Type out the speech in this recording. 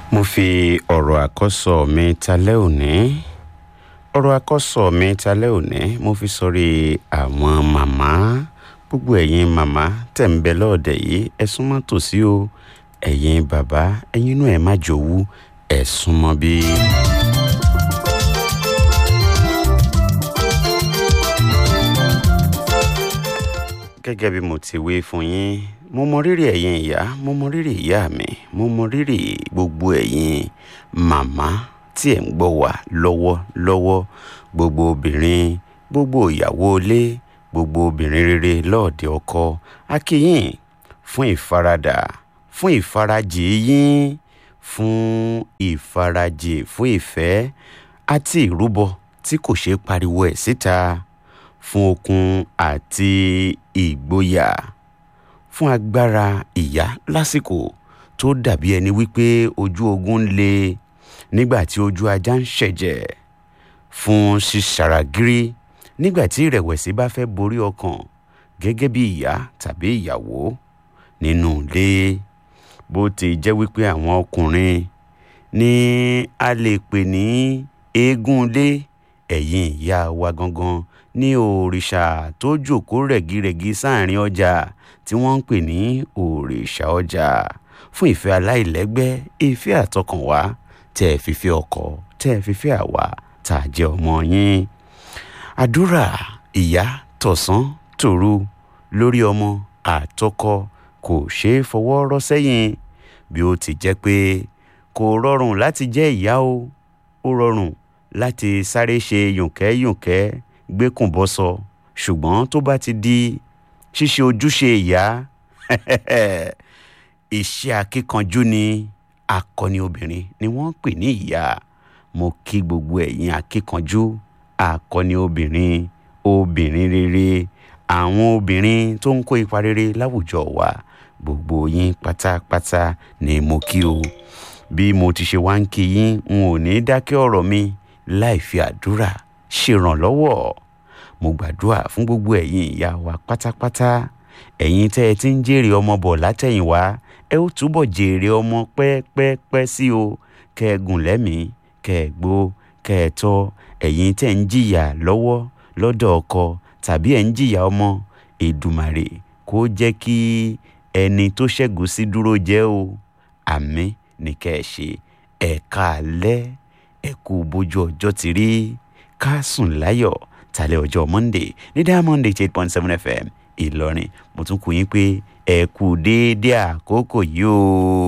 mo fi ọ̀rọ̀ àkọ́sọ mi talẹ́ òní ọ̀rọ̀ àkọ́sọ mi talẹ́ òní mo fi sọrí àwọn màmá gbogbo ẹ̀yin màmá tẹ̀ ń bẹ lọ́ọ̀dẹ̀ yìí ẹ súnmọ́ tòsí o ẹ̀yin bàbá ẹ̀yin inú ẹ̀ má jòwú ẹ̀ súnmọ́ bí. gẹ́gẹ́ bí mo ti wí fún yín mo mọ rírì ẹ̀yin ìyá mo mọ rírì ìyá mi mo mọ rírì gbogbo ẹ̀yin màmá tí ẹ̀ ń gbọ́ wá lọ́wọ́lọ́wọ́ gbogbo obìnrin gbogbo ìyàwó ilé gbogbo obìnrin rere lọ́ọ̀dẹ ọkọ a kí yín fún ìfaradà fún ìfarajì yín fún ìfarajì fún ìfẹ́ àti ìrúbọ tí kò ṣeé pariwo ẹ̀ síta fún okun àti ìgboyà fún agbára ìyá lásìkò tó dàbí ẹni wípé ojú ogun ń le nígbà tí ojú ajá ń ṣẹ̀jẹ̀ fún ṣíṣàràgírí nígbà tí ìrẹ̀wẹ̀sì bá fẹ́ borí ọkàn gẹ́gẹ́ bí ìyá tàbí ìyàwó nínú ilé bó ti jẹ́ wípé àwọn ọkùnrin ní a lè pè ní eégún ilé ẹ̀yin ìyá wa gangan ní òrìṣà tó jókòó rẹ̀gírẹ̀gí sáàrin ọjà tí wọ́n ń pè ní òrìṣà ọjà fún ìfẹ́ aláìlẹ́gbẹ́ ìfẹ́ àtọkànwá tẹ́ ẹ fífẹ́ ọkọ tẹ́ ẹ fífẹ́ àwa tá a jẹ́ ọmọ yín àdúrà ìyá tọ̀sán tòru lórí ọmọ àtọkọ kò ṣeé fọwọ́ rọ́ sẹ́yìn bí ó ti jẹ́ pé kò rọrùn láti jẹ́ ìyá o ó rọrùn láti sáré ṣe yùnkẹ́yùnkẹ́ gbẹ́kùnbọ́sọ ṣùgbọ́n tó bá ti di ṣíṣe ojúṣe ìyá iṣẹ́ akíkanjú ni akọni obìnrin ni wọ́n ń pè ní ìyá mo kí gbogbo ẹ̀yin akíkanjú akọni obìnrin obìnrin rere àwọn obìnrin tó ń kó ipa rere láwùjọ wa gbogbo yín pátápátá ni mo kí o bí mo ti ṣe wá ń kí yín n ò ní dákẹ́ ọ̀rọ̀ mi láì fi àdúrà ṣèrànlọ́wọ́ mo gbàdúrà fún gbogbo ẹ̀yin ìyá wa pátápátá ẹ̀yin tẹ́ ẹ ti ń jèrè ọmọ bọ̀ látẹ̀yìnwá ẹ ó túbọ̀ jèrè ọmọ pẹ́ẹ́pẹ́ẹ́pẹ́ sí o kẹ́ ẹ gùn lẹ́mìí kẹ́ ẹ gbó kẹ́ ẹ tọ́ ẹ̀yin tẹ́ ń jìyà lọ́wọ́ lọ́dọ̀ ọkọ tàbí ẹ̀ ń jìyà ọmọ Èdùmàrè kó jẹ́ kí ẹni tó ṣẹ́gun sí dúró jẹ́ o àmín ní kẹ́ ẹ ṣe ẹ̀ka alẹ́ ẹ̀kú bójú ọjọ́ ti rí ká sùn láyọ̀ tálẹ̀ ọjọ́ Monday ní Diamond eight point seven FM Ìlọrin mo tún kú yín pé ẹ kú déédéé àkókò yìí o.